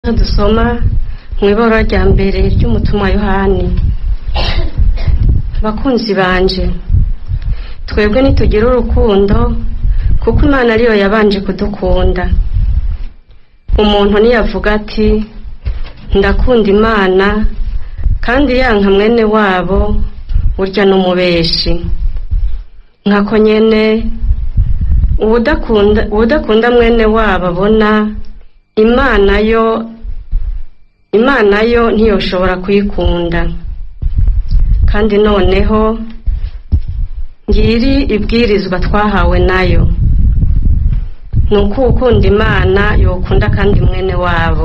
dusoma mu ibara rya mbere ry'umutumwa yohani bakunzi banje twebwe nitugira urukundo kuko imana ariyo yabanje kudukunda umuntu niyavuga ati ndakunda imana kandi yanka mwene wabo burya n'umubeshi nkako nyene uwudakunda uwudakunda mwene wabo abona imana yo imana yo ntiyoshobora kuyikunda kandi noneho ngiri ibwirizwa twahawe nayo ni uko ukunda imana yokunda kandi mwene wabo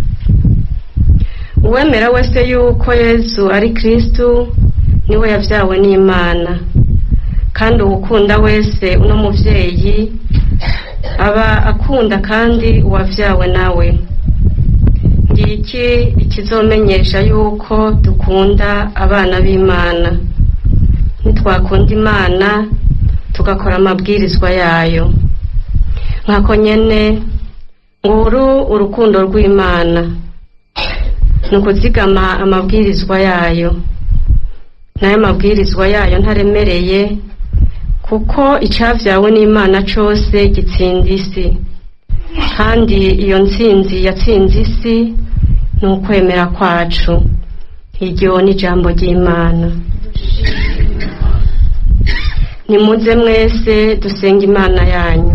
uwemera wese yuko yezu ari kristu niwe yabyawe n'imana kandi uwukunda wese uno muvyeyi aba akunda kandi uwavyawe nawe ngiki ikizomenyesha yuko dukunda abana b'imana nitwakunda imana tugakora amabwirizwa yayo nkako nyene nguru urukundo rw'imana ni ukuzigama amabwirizwa yayo nayo mabwirizwa yayo ntaremereye kuko icavyawe n'imana cose gitsinda isi kandi iyo ntsinzi yatsinze isi ni ukwemera kwacu iryo ni ijambo ry'imana nimuze mwese dusenga imana yanyu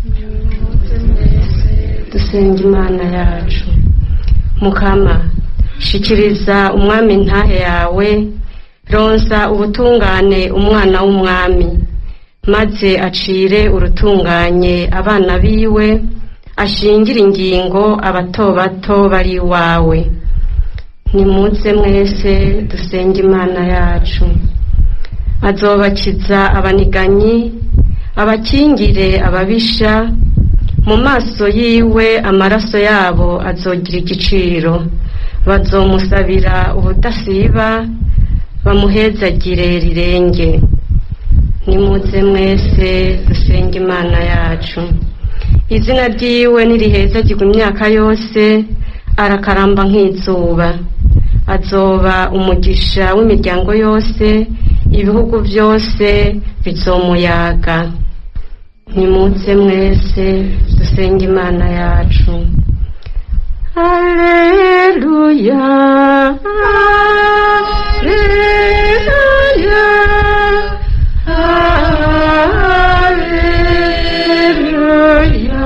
dusenga imana yacu mukama shikiriza umwami ntahe yawe ronsa ubutungane umwana w'umwami maze acire urutunganye abana biwe ashingire ingingo abato bato bari iwawe nimuze mwese dusenge imana yacu azobakiza abaniganyi abakingire ababisha mu maso yiwe amaraso yabo azogira igiciro bazomusabira ubudasiba bamuhezagire rirenge nimuze mwese dusenge imana yacu izina ryiwe nirihezagirwa imyaka yose arakaramba nk'izuba azoba umugisha w'imiryango yose ibihugu byose bizomuyaga nimuze mwese dusenge imana yacu Alleluia, Alleluia, Alleluia.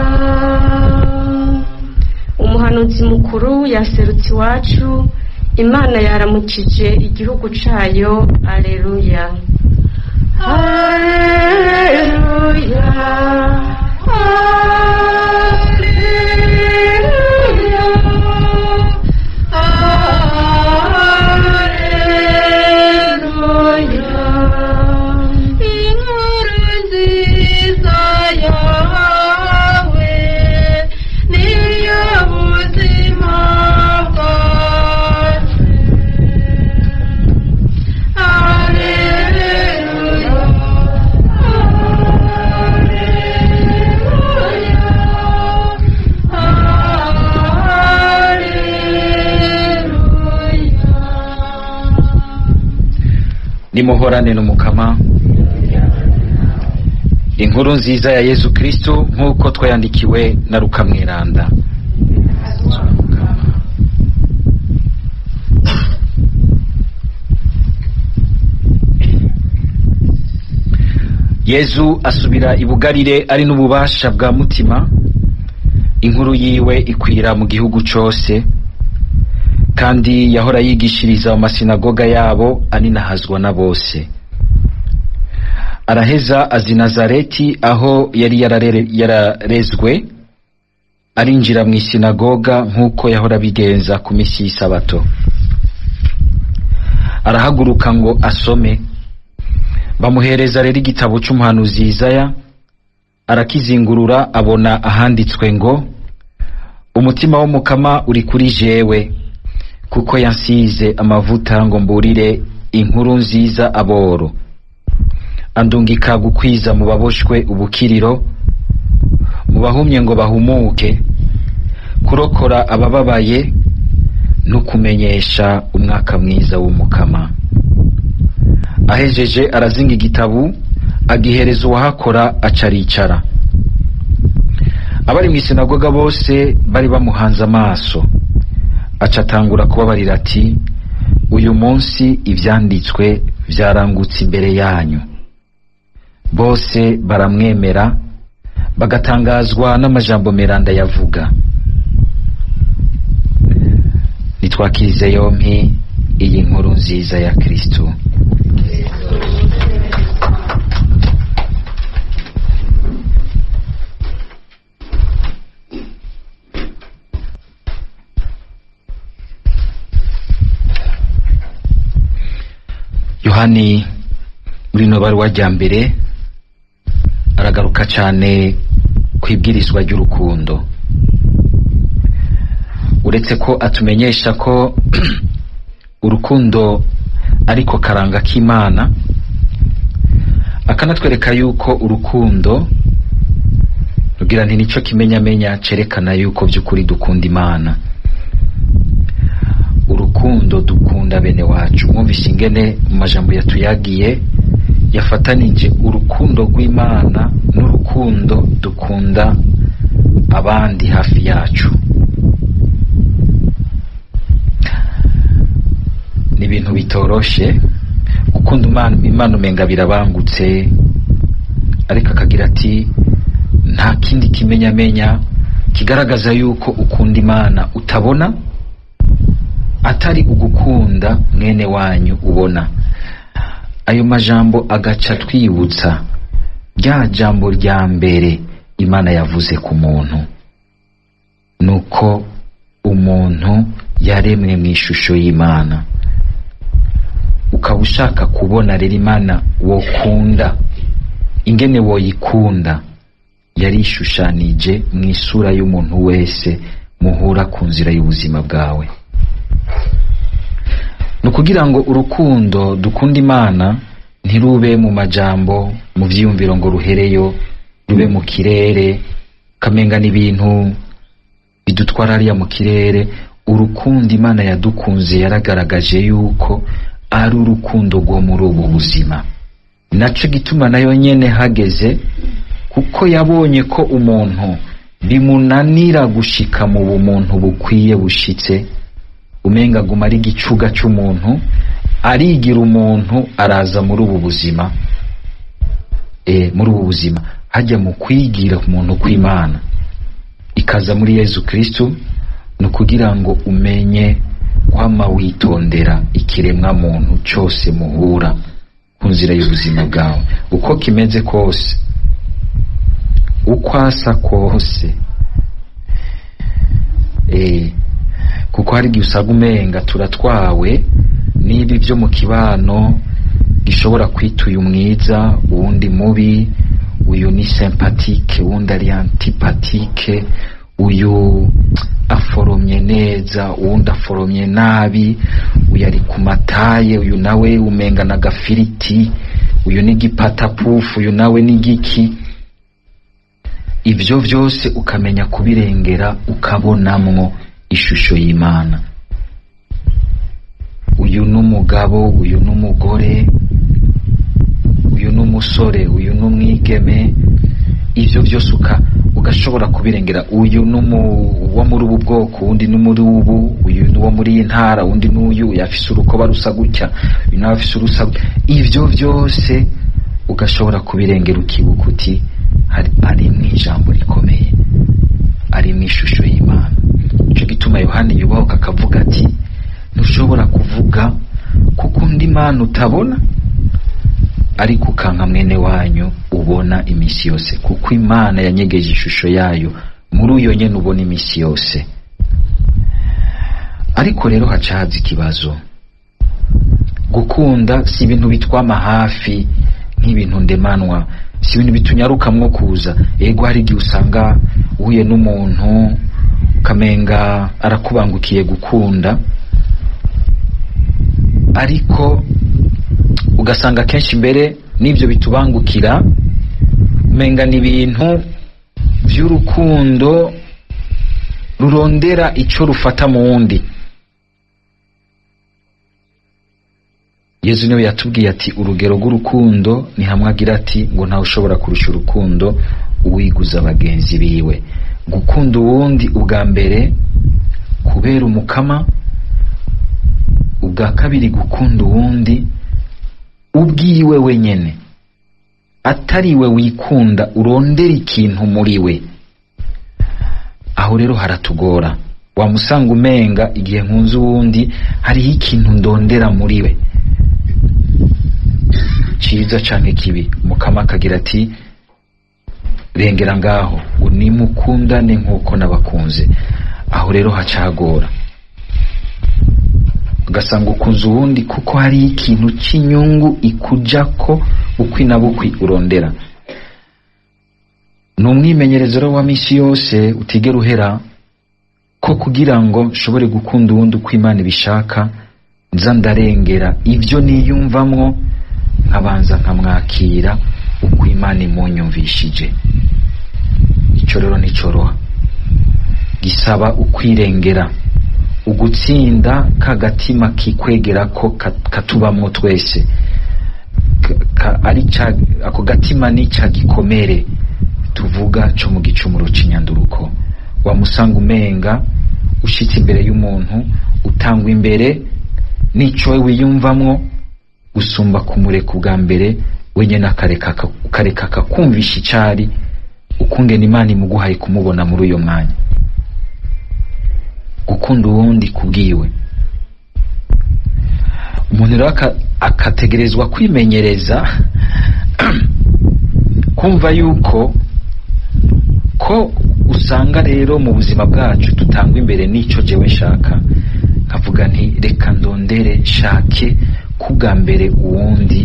Umuhanuzi mukuru yaserutse iwacu, Imana yaramukije igihugu cayo, Alleluia. Alleluia, Alleluia. Inkuru nziza yawe niyo buzima bwacu. Alleluia, Alleluia. nimuhorane n'umukama inkuru nziza ya yezu kristo nk'uko twayandikiwe na rukamwiranda yezu asubira i bugarire ari n'ububasha bwa mutima inkuru yiwe ikwira mu gihugu cose kandi yahora yigishiriza mu masinagoga yabo aninahazwa na bose araheza azi nazareti aho yari yararere- yararezwe arinjira mu isinagoga nk'uko yahora abigenza ku misi y'isabato arahaguruka ngo asome bamuhereza rero igitabo c'umuhanuzi Yesaya arakizingurura abona ahanditswe ngo umutima w'umukama uri kuri jewe kuko yansize amavuta ngo mburire inkuru nziza aboro andungika gukwiza mu baboshwe ubukiriro mu bahumye ngo bahumuke kurokora abababaye no kumenyesha umwaka mwiza w'umukama ahejeje arazinga igitabu agihereza uwahakora aca aricara abari mu isinagoga bose bari bamuhanze amaso aca atangura kubabarira ati uyu munsi ivyanditswe vyarangutse imbere yanyu bose baramwemera bagatangazwa n'amajambo meranda yavuga nitwakirize yompi iyi nkuru nziza ya kristo yohani muri ino baruwa rya mbere aragaruka cyane ku ibwirizwa ry'urukundo uretse ko atumenyesha ko urukundo ariko karanga k'imana akanatwereka yuko urukundo rugira nti nicyo kimenyamenya cerekana yuko by'ukuri dukunda imana urukundo dukunda bene wacu mwumvise ingene mu majambo yatuyagiye yafatanije urukundo rw'imana n'urukundo dukunda abandi hafi yacu ni ibintu bitoroshe gukunda imana imana umenga birabangutse ariko akagira ati nta kindi kimenyamenya kigaragaza yuko ukunda imana utabona atari ugukunda mwene wanyu ubona ayo majambo agaca twibutsa rya jambo rya mbere imana yavuze ku muntu nuko umuntu yaremwe mu ishusho y'imana ukaba ushaka kubona rero imana wokunda ingene woyikunda yarishushanije mu isura y'umuntu wese muhura ku nzira y'ubuzima bwawe ni ukugira ngo urukundo dukunda imana ntirube mu majambo mu byiyumviro ngo ruhereyo rube mu kirere kamenga n'ibintu bidutwara hariya mu kirere urukundo imana yadukunze yaragaragaje yuko ari urukundo rwo muri ubu buzima naco gituma nayo nyene hageze kuko yabonye ko umuntu bimunanira gushika mu bumuntu bukwiye bushitse umenga aguma ari igicuga c'umuntu arigira umuntu araza muri ubu buzima e, muri ubu buzima hajya mu kwigira ku muntu kw'imana ikaza muri yezu kristu ni ukugira ngo umenye kwama witondera ikiremwa muntu cyose muhura ku nzira y'ubuzima bwawe uko kimeze kose uko asa kose e, kuko hari igihe usanga umenga turatwawe n'ibi byo mu kibano gishobora kwita uyu mwiza uwundi mubi uyu ni sympathique uwundi ari antipathique uyu aforomye neza uwundi aforomye nabi uyu ari ku mataye uyu nawe umenga na gafiriti uyu ni gipatapufu uyu nawe ni giki ibyo byose ukamenya kubirengera ukabonamwo ishusho y'imana uyu n'umugabo uyu n'umugore uyu n'umusore uyu n'umwigeme ibyo byose uka ugashobora kubirengera uyu wo muri ubu bwoko undi ni muri ubu uyu ni uwo muri iyi ntara undi n'uyu yafise urukoba rusa gutya uyu nawe afise urusa ibyo byose ugashobora kubirengera ukibuka uti ari mu ijambo rikomeye ari mu ishusho y'imana nicyo gituma yohani yubahuka akavuga ati ntushobora kuvuga kuko undi mana utabona ariko ukanka mwene wanyu ubona iminsi yose kuko imana yanyegeje ishusho yayo muri uyo nyene ubona iminsi yose ariko rero haca haza ikibazo gukunda si ibintu bitwama hafi nk'ibintu ndemanwa si ibintu bitunyarukamwo kuza ego hari igihe usanga uhuye n'umuntu ukamenga arakubangukiye gukunda ariko ugasanga kenshi mbere n'ibyo bitubangukira umenga ni ibintu by'urukundo rurondera ico rufata mu wundi yezu niwe yatubwiye ati urugero rw'urukundo ni hamwe agira ati ngo ntawe ushobora kurusha urukundo uwiguza bagenzi biwe gukunda uwundi ubwa mbere kubera umukama ubwa kabiri gukunda uwundi ubwiwe wenyene atariwe wikunda urondera ikintu muri we aho rero haratugora wamusanga umenga igihe nkunze uwundi hariho ikintu ndondera muri we ciza canke kibi mukama akagira ati rengera ngaho ngo nimukundane nk'uko nabakunze aho rero hacagora ugasanga ukunze uwundi kuko hari ikintu cy'inyungu ikujako ukwi na bukwi urondera ni umwimenyerezo rero wa misi yose utigera uhera ko kugira ngo nshobore gukunda uwundi uko imana ibishaka nza ndarengera ibyo niyumvamwo nkabanza nkamwakira uko imana imunyumvishije icyo rero nticoroha gisaba ukwirengera ugutsinda kagatima kikwegera ko ka- katubamwo twese Ka- ka- ari ca ako gatima ni ca gikomere tuvuga co mu gicumuro c'inyanduruko wamusanga umenga ushitse imbere y'umuntu utangwa imbere n'ico we wiyumvamwo gusumba kumureka ubwa mbere wenyene akareka aka- ukareka akakumvisha icari ukungena imana imuguhaye kumubona muri uyo mwanya gukunda uwundi kubwiwe umuntu rero aka- akategerezwa kwimenyereza kumva yuko ko usanga rero mu buzima bwacu tutangwa imbere n'ico jewe nshaka nkavuga nti reka ndondere nshake kubwa mbere uwundi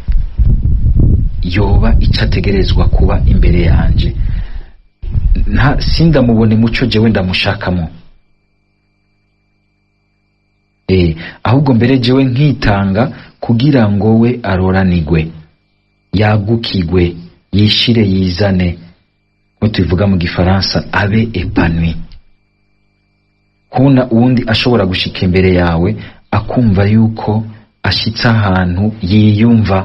yoba ico ategerezwa kuba imbere yanje nta sindamubone muco jewe ndamushakamo eh ahubwo mbere jewe nkitanga kugira ngo we aroranigwe yagukigwe yishire yizane ngo tubivuga mu gifaransa abe epanui kubona uwundi ashobora gushika imbere yawe akumva yuko ashitse ahantu yiyumva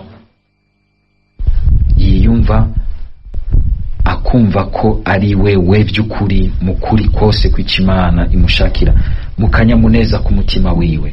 yiyumva akumva ko ari wewe by'ukuri mu kuri kose kw'ico imana imushakira mu kanyamuneza ku mutima wiwe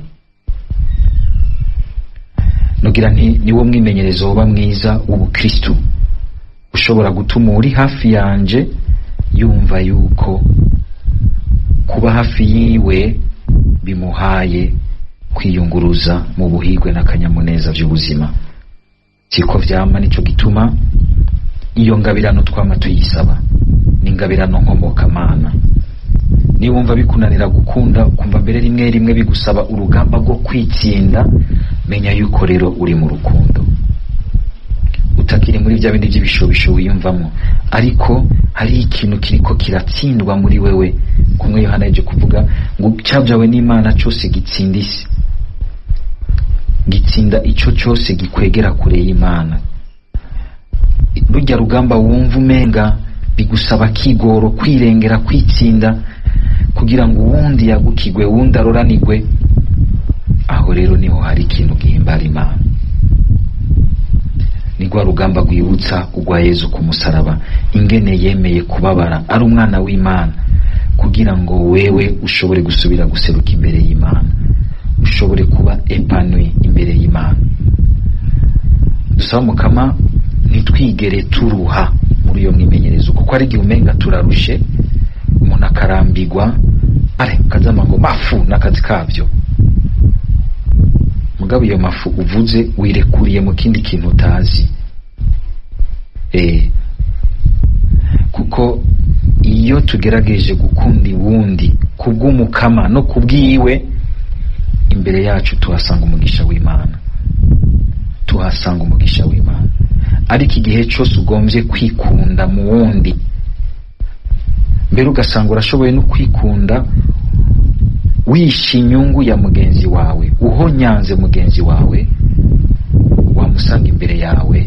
nugira nti niwo mwimenyerezo woba mwiza w'ubukristu ushobora gutuma uri hafi yanje yumva yuko kuba hafi yiwe bimuhaye kwiyunguruza mu buhigwe n'akanyamuneza by'ubuzima siko vyama nico gituma iyo ngabirano twama tuyisaba ni ingabirano nkomokamana niba wumva bikunanira gukunda ukumva mbere rimwe rimwe bigusaba urugamba rwo kwitsinda menya yuko rero uri mu rukundo utakiri muri bya bindi by'ibishobisho wiyumvamo ariko hari ikintu kiriko kiratsindwa muri wewe kumwe yohana yaje kuvuga ngo cyabyawe n'imana cyose gitsinda isi gitsinda ico cyose gikwegera kure y'imana burya rugamba wumva umenga bigusaba kigoro kwirengera kwitsinda kugira ngo uwundi yagukigwe uwundi aroranigwe aho rero niho hari ikintu gihimbara imana ni rwa rugamba rwibutsa urwa yezu ku musaraba ingene yemeye kubabara ari umwana w'imana kugira ngo wewe ushobore gusubira guseruka imbere y'imana ushobore kuba epanui imbere y'imana dusaba mukama ntitwigere turuha muri iyo mwimenyerezo kuko ari igihe umenga turarushe umuntu akarambigwa are kazama ngo mafu n'akazi kabyo mugabo iyo mafu uvuze wirekuriye mu kindi kintu utazi eh kuko iyo tugerageje gukunda iwundi kubw'umukama no kubwiwe imbere yacu tuhasanga umugisha w'imana tuhasanga umugisha w'imana ariko igihe cyose ugombye kwikunda mu wundi mbere ugasanga urashoboye no kwikunda wishe inyungu ya mugenzi wawe uhonyanze mugenzi wawe wamusanga imbere yawe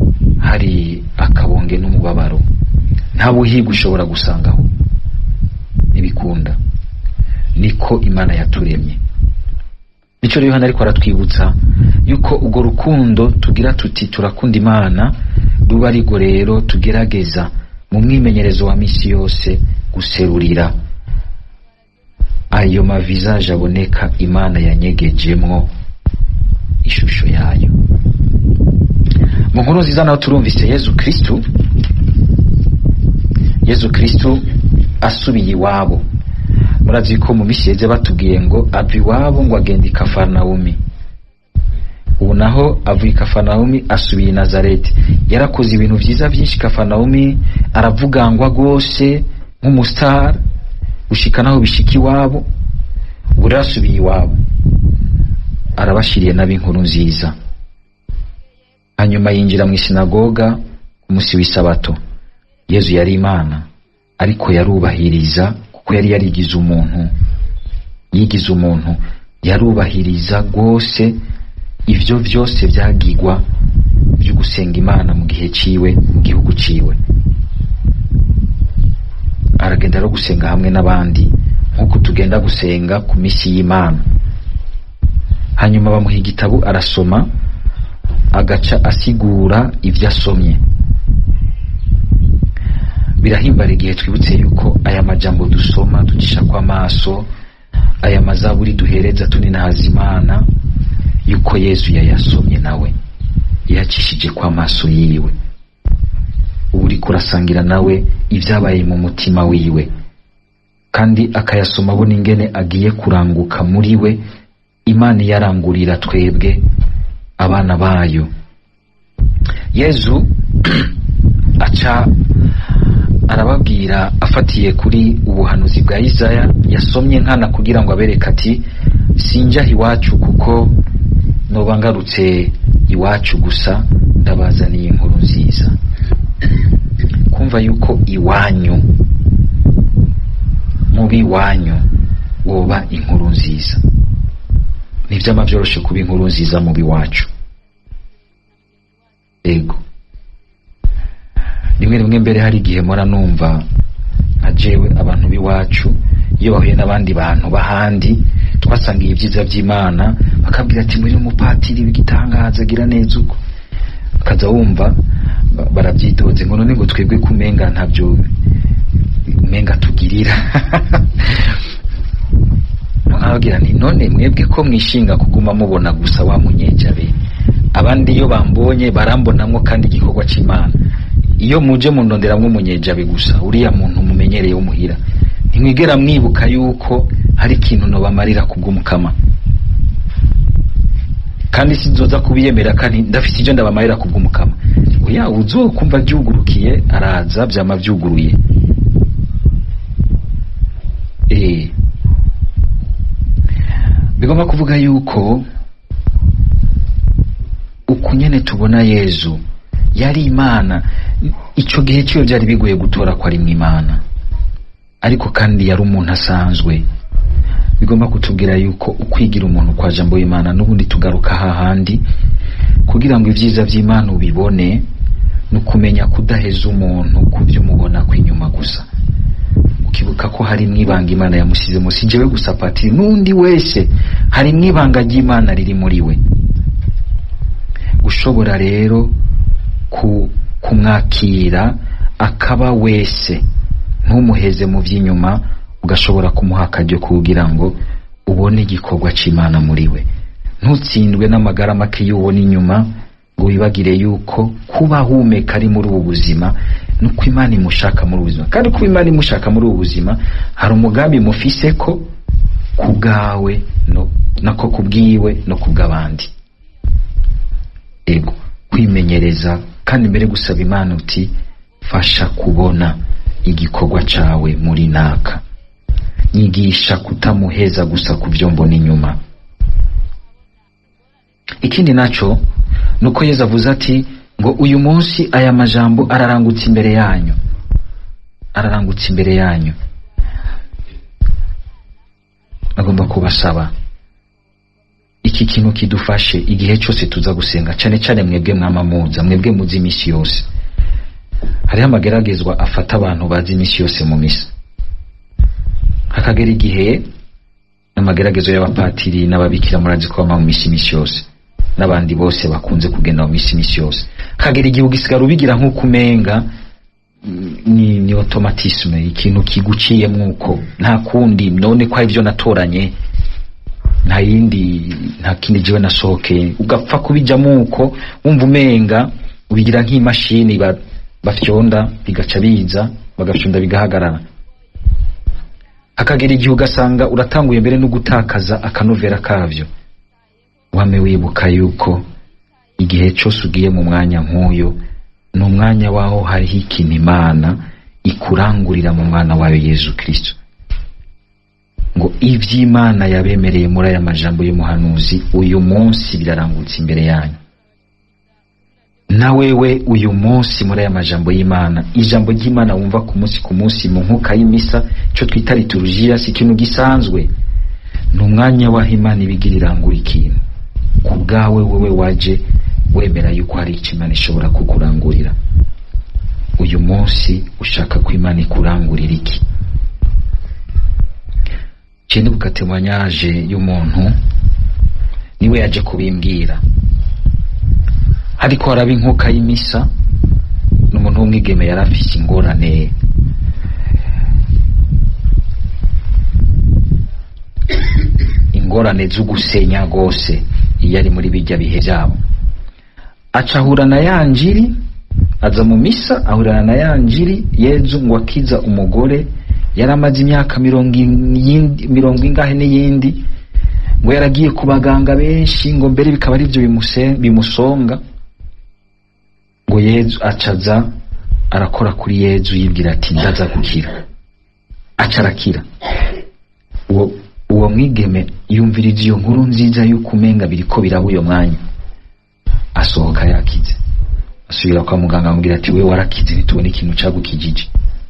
hari akabonge n'umubabaro nta buhiga ushobora gusangaho ntibikunda niko imana yaturemye nicyo rero hano ariko aratwibutsa yuko urwo rukundo tugira tuti turakunda imana ruba ariko rero tugerageza mu mwimenyerezo wa misi yose guserurira ayo mavizaje aboneka imana yanyegejemwo ishusho yayo mu nkuru nziza naho turumvise yezu kristu yezu kristu asubiye iwabo murazi ko mu misi yeze batubwiye ngo ava iwabo ngo agenda i kafarnawumi ubu naho avuye i kafarnawumi asubiye i nazareti yarakoze ibintu vyiza vyinshi kafarnawumi aravugangwa rwose nk'umusitari gushika naho bishika iwabo ubu rero asubiye iwabo arabashiriye n'ab'inkuru nziza hanyuma yinjira mu isinagoga ku munsi w'isabato yezu yari imana ariko yarubahiriza kuko yari yarigize umuntu yigize umuntu yarubahiriza rwose ivyo vyose vyagigwa vyo gusenga imana mu gihe ciwe mu gihugu ciwe aragenda no gusenga hamwe n'abandi nk'uko tugenda gusenga ku misi y'imana hanyuma bamuha igitabo arasoma agaca asigura ibyo asomye birahimbara igihe twibutse yuko aya majambo dusoma ducisha kw'amaso aya mazaburi duhereza tuninahaza imana yuko yezu yayasomye nawe yacishije kw'amaso yiwe ubu uriko urasangira nawe ibyabaye mu mutima wiwe kandi akayasoma abona ingene agiye kuranguka muri we imana iyarangurira twebwe abana bayo yezu aca arababwira afatiye kuri ubuhanuzi bwa Isaya yasomye nkana kugira ngo abereke ati sinjaha iwacu kuko noba ngarutse iwacu gusa ndabazaniye inkuru nziza kumva yuko iwanyu mubi wanyu woba inkuru nziza nivyama vyoroshe kuba inkuru nziza mubi wacu ego rimwe rimwe mbere hari igihe mpora numva nka jewe abantu b'iwacu iyo bahuye n'abandi bantu b'ahandi twasangiye ibyiza by'imana bakabwira ati muri umupatiri w'igitangaza agira neza uko ukaza wumva ba- barabyitoze ngo none ngo twebwe kumenga ntabyo umenga tugirira nkababwira nti none mwebwe ko mwishinga kuguma mubona gusa wa munyejabe abandi iyo bambonye barambonamwo kandi igikorwa c'imana iyo muje mundonderamwo umunyejabe gusa uriya muntu mumenyereye w'umuhira ntimwigera mwibuka yuko hari ikintu nobamarira kubw'umukama kandi sinzoza kubiyemera kandi ndafite ivyo ndabamarira kubw'umukama oya uzokumva vyugurukiye araza vyama vyuguruye eh bigomba kuvuga yuko uku nyene tubona yezu yari imana ico gihe ciyo vyari bigoye gutora ko ari imana ariko kandi yari umuntu asanzwe bigomba kutubwira yuko ukwigira umuntu kwa jambo w'imana n'ubundi tugaruka hahandi kugira ngo ivyiza vy'imana ubibone ni ukumenya kudaheza umuntu ku vyo umubona kw'inyuma gusa ukibuka ko hari mwibanga imana yamusize musi jewe gusa patiri n'undi wese hari mwibanga ry'imana riri muri we ushobora rero ku kumwakira akaba wese ntumuheze mu vy'inyuma ugashobora kumuha akaryo kugira ngo ubone igikorwa c'imana muri we ntutsindwe n'amagara make y'ubona inyuma ngo wibagire yuko kuba humeka ari muri ubu buzima nuko imana imushaka muri ubu buzima kandi kuba imana imushaka muri ubu buzima hari umugambi mufise ko ku bwawe no, nako ku bwiwe no ku bw'abandi ego kwimenyereza kandi mbere gusaba imana uti fasha kubona igikorwa cawe muri naka nyigisha kutamuheza gusa ku vyo mbona inyuma ikindi naco nuko yezu avuze ati ngo uyu munsi aya majambo ararangutse imbere yanyu ararangutse imbere yanyu agomba kubasaba iki kintu kidufashe igihe cyose tuza gusenga cane cane mwebwe mwamamuza mwebwe muzi imisi yose hariho amageragezwa afata abantu bazi imisi yose mu misa hakagera igihe n'amageragezo y'abapatiri n'ababikira murazi ko bama mu misi misi yose n'abandi bose bakunze kugenda mu misi misi yose hakagera igihe ugisigara ubigira nk'uko umenga mm, ni, ni automatisme ikintu kiguciyemwo uko nta kundi none ko ari byo natoranye nta yindi nta kindi jiwe nasohokeye ugapfa kubijamo uko wumva umenga ubigira nk'imashini ba- bafyonda bigaca biza bagafyonda bigahagarara hakagera igihe ugasanga uratanguye mbere no gutakaza akanovera kavyo wame wibuka yuko igihe cyose ugiye mu mwanya nk'uyo ni umwanya waho hariho ikintu imana ikurangurira mu mwana wayo yezu kristo ngo ivy'imana yabemereye muri aya majambo y'umuhanuzi uyu munsi birarangutse imbere yanyu na wewe uyu munsi muri aya majambo y'imana ijambo ry'imana wumva ku munsi ku munsi mu nkuka y'imisa icyo twita liturujia si ikintu gisanzwe ni umwanya w'aho imana ibigira irangura ikintu ku bwawe wowe waje wemera yuko hari icyo imana ishobora kukurangurira uyu munsi ushaka ko imana ikurangurira iki ikindi bukatemanyaje y'umuntu niwe yaje kubimbwira ariko haraba inkuka y'imisa n'umuntu w'umwigeme yari afise ingorane ingorane zo gusenya rwose iyo ari muri bijya bihe byabo aca ahura na ya njiri aza mu misa ahurana na ya njiri yezu ngo akiza umugore yari amaze imyaka mirongo iyindi- mirongo ingahe n'iyindi ngo yaragiye ku baganga benshi ngo mbere bikaba ari byo bimuse- bimusonga ngo yezu acaza arakora kuri yezu yibwira ati ndaza gukira aca arakira uwo uwo mwigeme yumviriza iyo nkuru nziza y'uko umenga biriko biraba uyo mwanya asohoka yakize asubira kwa muganga amubwira ati we warakize ntitubone ikintu cagukijije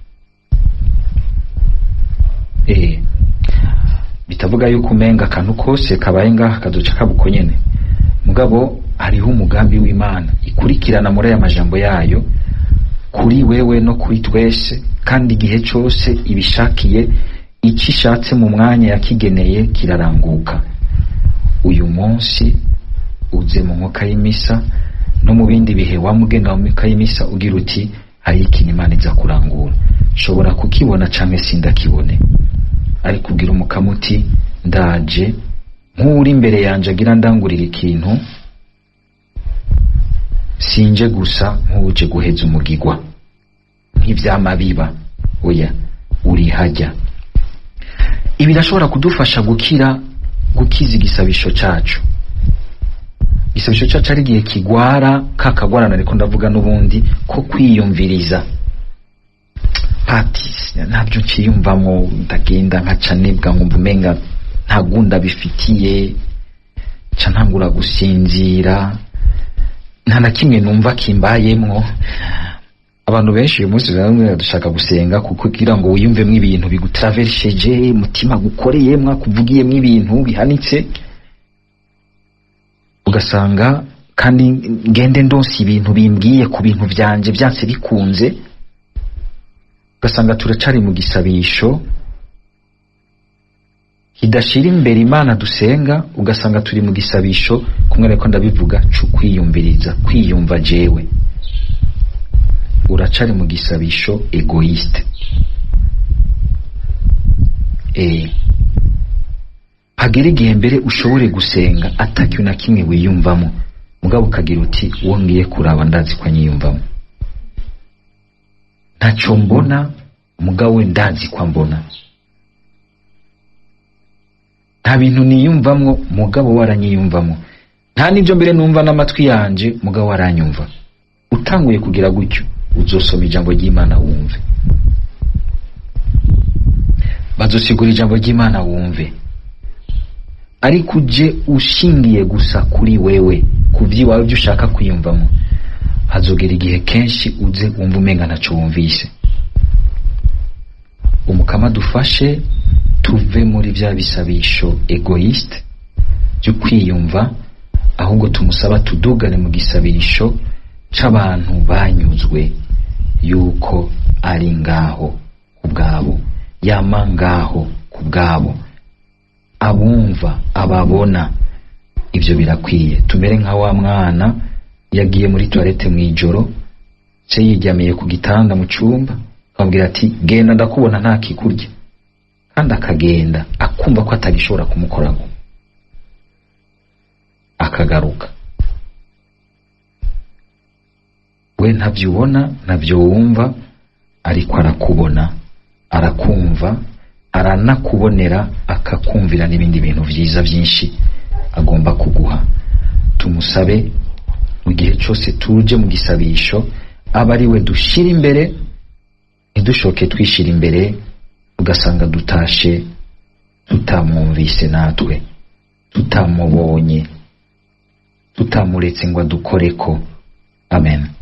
eh bitavuga yuko umenga akantu kose kabaye ngaha kazoca kabuko nyene mugabo hariho umugambi w'imana ikurikirana muri aya majambo yayo kuri wewe no kuri twese kandi igihe cose ibishakiye icyo ishatse mu mwanya yakigeneye kiraranguka uyu munsi uze mu nkuka y'imisa no mu bindi bihe wamugenda mu nkuka y'imisa ugira uti hari ikintu imana iza kurangura nshobora kukibona canke sindakibone ariko ugira umukama uti ndaje nk'uri imbere yanje agira ndangurira ikintu sinje gusa nk'uje guheza umugigwa nk'ivyama biba oya uri hajya ibi birashobora kudufasha gukira gukiza igisabisho cacu igisabisho cacu ari igihe kigwara ka kagwarana ariko ndavuga n'ubundi ko kwiyumviriza pati ntabyo nciyumvamo ndagenda nkaca nibwa nkumva umenga nta gunda bifitiye ca ntangura gusinzira nta na kimwe numva kimbayemwo abantu benshi uyu munsi bamwe dushaka gusenga kuko kugira ngo wiyumvemo ibintu bigutravesheje mutima gukoreyemwo akuvugiyemwo ibintu bihanitse ugasanga kandi ngende ndonse ibintu bimbwiye ku bintu vyanje vyanse bikunze ugasanga turacari mu gisabisho kidashira imbere imana dusenga ugasanga turi mu gisabisho kumwe ariko ndabivuga co kwiyumviriza kwiyumva jewe uracari mu gisabisho egoiste eh hagera igihe mbere ushobore gusenga atakiwe na kimwe wiyumvamo mugabo ukagira uti uwo ngiye kuraba ndazi ko anyiyumvamo ntaco mbona mugabo we ndazi ko ambona nta bintu niyumvamwo mugabo waranyiyumvamo nta n'ibyo mbere numva n'amatwi yanje mugabo waranyumva utanguye kugira gutyo uzosoma ijambo ry'imana wumve bazosigura ijambo ry'imana wumve ariko uje ushingiye gusa kuri wewe ku by'iwawe byo ushaka kwiyumvamo hazogera igihe kenshi uze wumva umenga ntaco wumvise umukama dufashe tuve muri bya bisabisho egoiste byo kwiyumva ahubwo tumusaba tudugane mu gisabisho c'abantu banyuzwe yuko ari ngaho ubwabo yama ngaho ku bwabo abumva ababona ibyo birakwiye tumere nka wa mwana yagiye muri toilette mu ijoro se yiryamiye ku gitanda mu cyumba akamubwira ati genda ndakubona nta kikurya kandi akagenda akumva ko atagishobora kumukoraho akagaruka we ntabyo ubona ntabyo wumva ariko arakubona arakumva aranakubonera akakumvira n'ibindi bintu byiza byinshi agomba kuguha tumusabe mu gihe cyose tuje mu gisabisho aba ari we dushyira imbere ntidushoke twishyira imbere ugasanga dutashe tutamwumvise natwe tutamubonye tutamuretse ngo adukore ko amen